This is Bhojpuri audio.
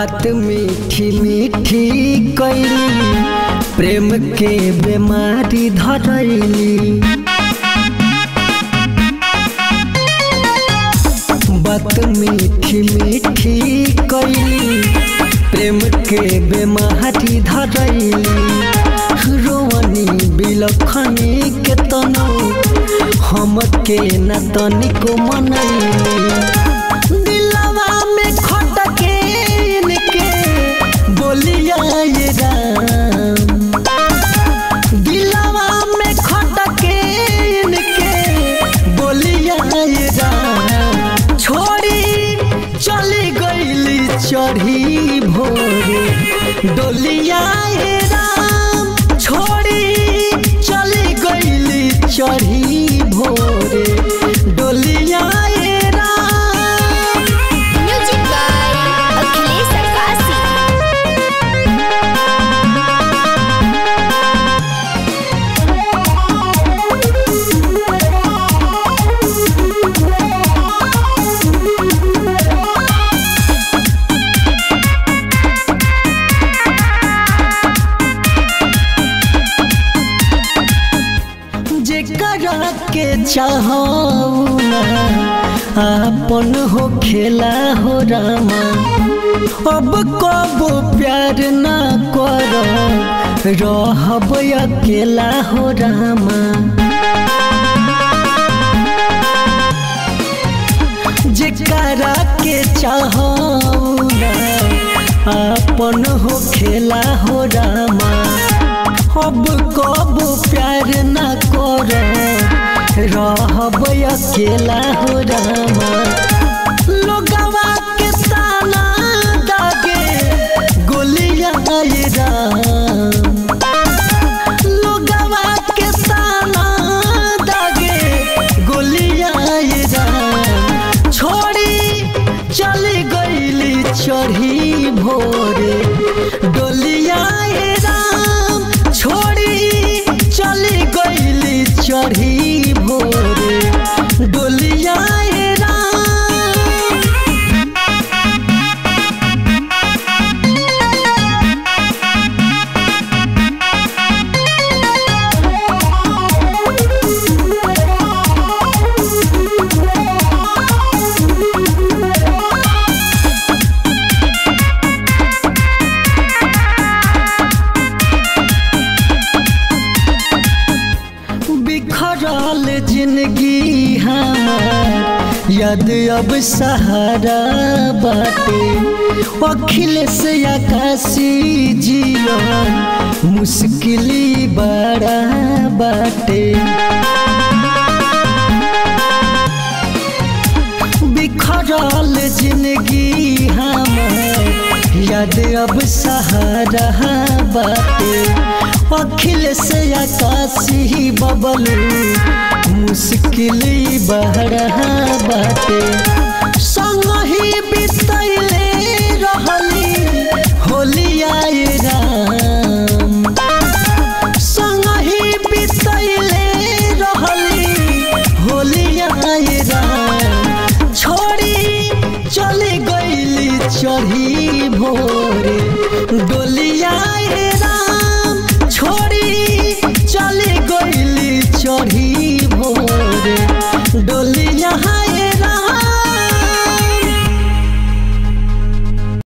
बात मीठी मीठी कैली प्रेम के बीमारी धरैली बात मीठी मीठी कैली प्रेम के बीमारी धरैली रोवनी बिलखनी के तनो हम के न तनिको मनैली दिलवा में खटके इनके बोलिया ये राम दिलवा में खटके इनके बोलिया ये राम छोड़ी चली गईली चढ़ी भोरे डोलिया ये राम छोड़ी चली गईली चढ़ी भोरे डोलिया ये राम म्यूजिक बाय अखिलेश अरकासी जेकरा के चाहऊ ना आपन हो खेला हो रामा अब कबो प्यार ना कर रहब अकेला हो रामा जेकरा के चाहऊ ना आपन हो खेला हो रामा अब कब प्यार न कर रहब अकेला हो रामा लोगवा के ताना दागे गोलिया ये राम लोगवा के ताना दागे गोलिया ये राम छोड़ी चली गईली चढ़ी भोरे डोलिया ये राम छोड़ी चली गईली चढ़ी भोरे डोलिया ये राम बिखरल जिंदगी हमार याद अब सहारा बाटे अखिलेश आकाशी जीवन मुश्किली बड़ा बाटे बिखरल जिंदगी हमार याद अब सहारा बाटे अखिलेश आकाशी बबलू मुश्किल बहरा बाटे संग ही बितैले रहली होलिया राम संग ही बितैले रहली होलिया राम छोड़ी चली गईली चढ़ी भोरे डोली